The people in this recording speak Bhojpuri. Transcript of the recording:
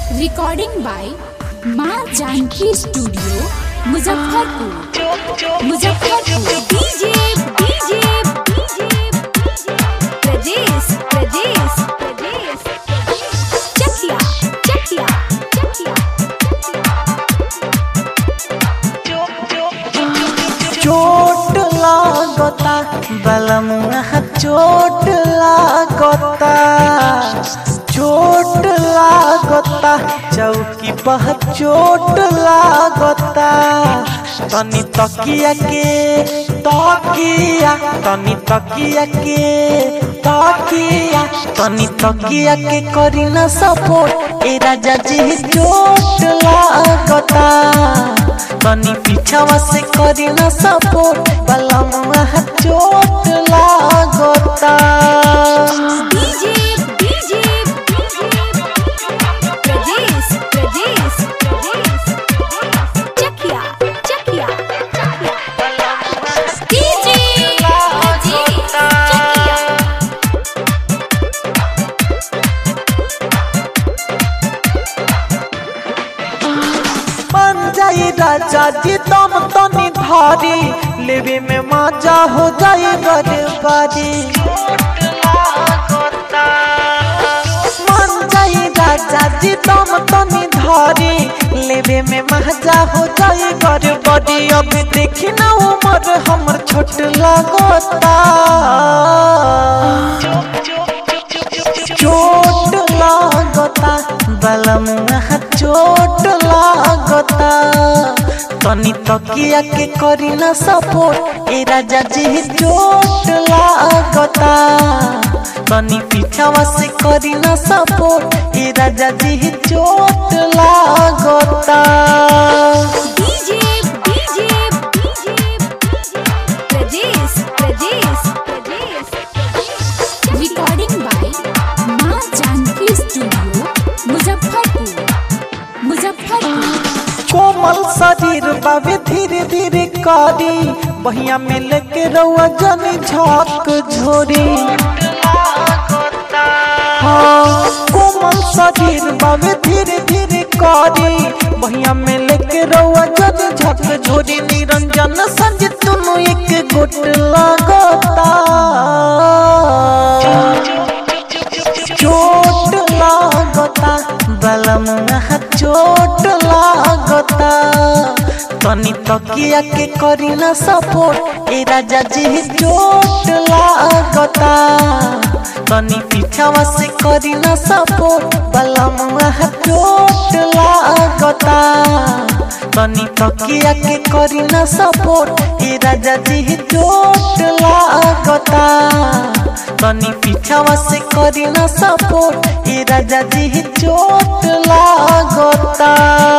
रिकॉर्डिंग बाय माँ Janaki studio Muzaffarpur Muzaffarpur DJ DJ प्रदेश प्रदेश प्रदेश चकिया चकिया चकिया चोट लागता बलमुआ चोट लागता चोट लागता चौकी पर चोट लागता तनी तकिया के तकिया तनी तकिया के तकिया तनी तकिया के करी न सपोर्ट ए राजा जी चोट लागता तनी पीछावा से करी न सपोर्ट बलमुआ चोट लागता डीजे डीजे प्रदेश प्रदेश प्रदेश चकिया चकिया डीजे चकिया बन जाई राजा जी तुम तनी धारी लेवे में मजा हो जाए बर्बादी मन जाई राजा जी तुम तनी धारी लेवे में मजा हो जाए बर्बादी अब देखी ना उम्र हमर छोट लगता चोट लागता बलमुआ चोट लागता तनी तकिया के करी न सपोर्ट ए राजा जी चोट लागता तनी पीछावा से करी न सपोर्ट ए राजा जी चोट लागता डीजे डीजे प्रदेश प्रदेश प्रदेश रिकॉर्डिंग बाय माँ जानकी स्टूडियो मुजफ्फरपुर मुजफ्फरपुर कोमल शरीर बाबे धीरे धीरे करी बहिया में लेके रउआ जनी झाक झोरी हाँ, कोमल शरीर बाबे धीरे धीरे करी बहिया में लेके रउआ जनी झाक झोरी निरंजन संज तुनु एक गोट लगता चोट लागता बलमुआ चोट लागता तनी तकिया के करी न सपोर्ट ए राजा जी चोट लागता तनी पीछावा से करी न सपोर्ट बलमुआ चोट लागता तनी तकिया के करी न सपोर्ट ए राजा जी चोट लागता तनी पीछावा से करी न सपोर्ट ए राजा जी चोट लागता